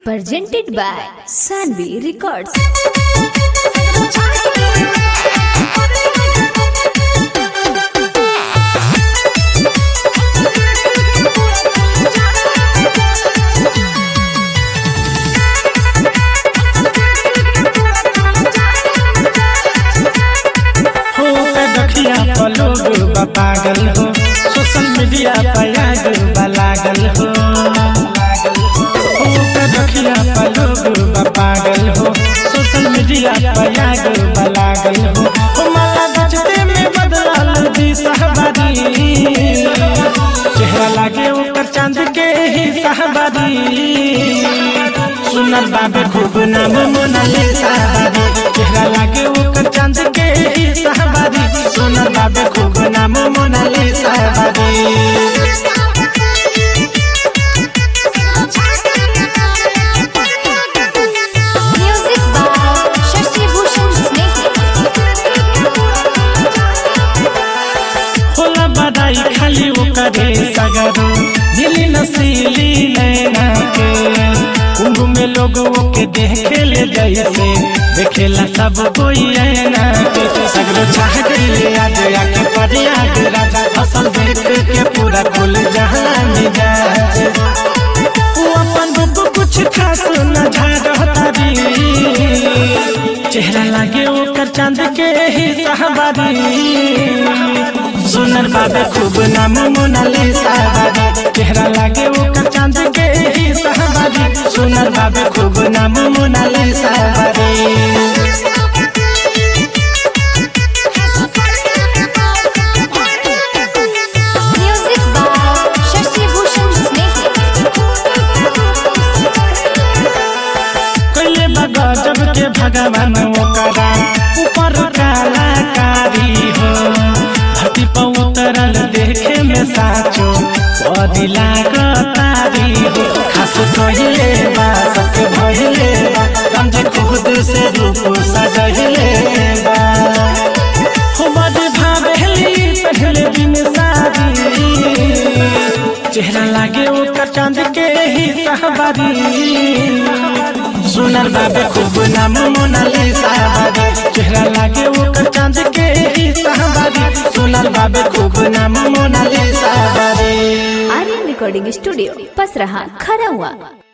presented by Sanvi Records. हो पे दखिया पर लोग बा पागल हो सोशल मीडिया पर आग बा लागल हो हो पे दखिया पर लोग बा पागल हो सोशल मीडिया पर आग बा लागल हो हो माला बचते में बदलाल दी सहबादी चेहरा लागे ऊपर चांद के ही सहबादी सुनल बाबे खूब नाम मोनालिसा चेहरा लागे ओकर चांद के ही सहबादी सुनल बाबे खूब नाम Monalisa Music by Shashi Bhushan Snake. होला बधाई खाली ओकरे सगरो दिली नसीली नैना के कुंभ में लोग ओके देखे ले जैसे देखेला सब कोई ऐना के सगरो चाह गईले आज आके परियाग राजा असल देख के पूरा खुल जहां मिजाज वो अपन रूप कुछ खास न झाड़तारी चेहरा लागे ओकर चांद के ही सहबारी सुनर बाबे खूब नाम मोनालिसा बाबी चेहरा लागे ओकर चांद के ही सहबारी सुनर बाबे खूब नाम मोनालिसा बाबी Music by Shashi Bhushan Snake. कोइले बगा जब के भगवान ओकरा ऊपर कलाकारी हो धरती पर उतरल देखे में साचो बदी लागतारी हो खास कहिले बा सबके भहिले बा समझे खुद से रूप सजहिले बा हो बड़ी भावेली पहले दिन शादी चेहरा लागे ओकर चांद के ही सहबारी सुनर बाबे खूब नाम मोनालिसा बाबी चेहरा लागे ओकर चांद के ही सहबारी सुनर बाबे खूब नाम मोनालिसा बाबी Aryan Recording Studio, Pasraha, Kharawa.